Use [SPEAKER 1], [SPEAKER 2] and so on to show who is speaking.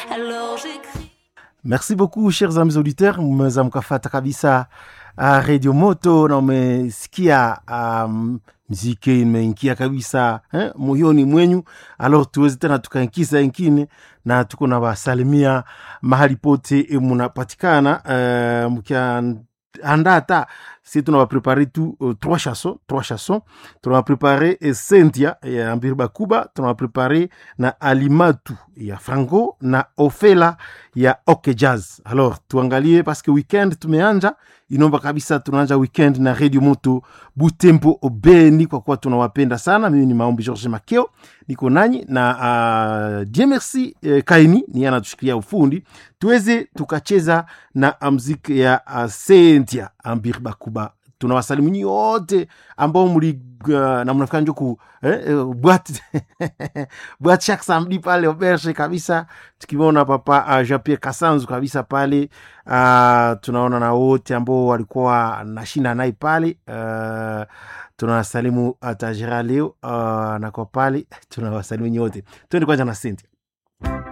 [SPEAKER 1] Alors j'écris.
[SPEAKER 2] Merci beaucoup chers amis auditeurs, mmeweza mkafata kabisa uh, Radio Moto na umesikia um, mziki imeingia kabisa eh, moyoni mwenyu. Alors tuweze tena tukaingiza ingine na tuko na wasalimia mahali pote munapatikana uh, mkiandaa hata si tunawaprepare tu uh, trois chansons trois chansons tunawaprepare eh, Cynthia ya Ambiri Bakuba tunawaprepare na Alimatu ya Franco na Ofela ya Ok Jazz. Alors tuangalie paske weekend tumeanja, inomba kabisa tunaanja weekend na Radio Moto Butembo Obeni, kwa kuwa tunawapenda sana. Mimi ni Maombi George Makeo, niko nanyi na uh, Dieu merci eh, Kaini ni yeye anatushikilia ufundi, tuweze tukacheza na muziki ya uh, Cynthia Ambiri Bakuba tunawasalimu nyi wote ambao mli uh, na mnafika njo ku eh, eh, bwat bwat chaque samedi pale auberge kabisa tukiona papa uh, Jean Pierre Kasanzu kabisa pale uh, tunaona na wote ambao walikuwa nashinda naye pale uh, tunawasalimu uh, tajira leo uh, na kwa pale tunawasalimu nyi wote twende kwanza na Cynthia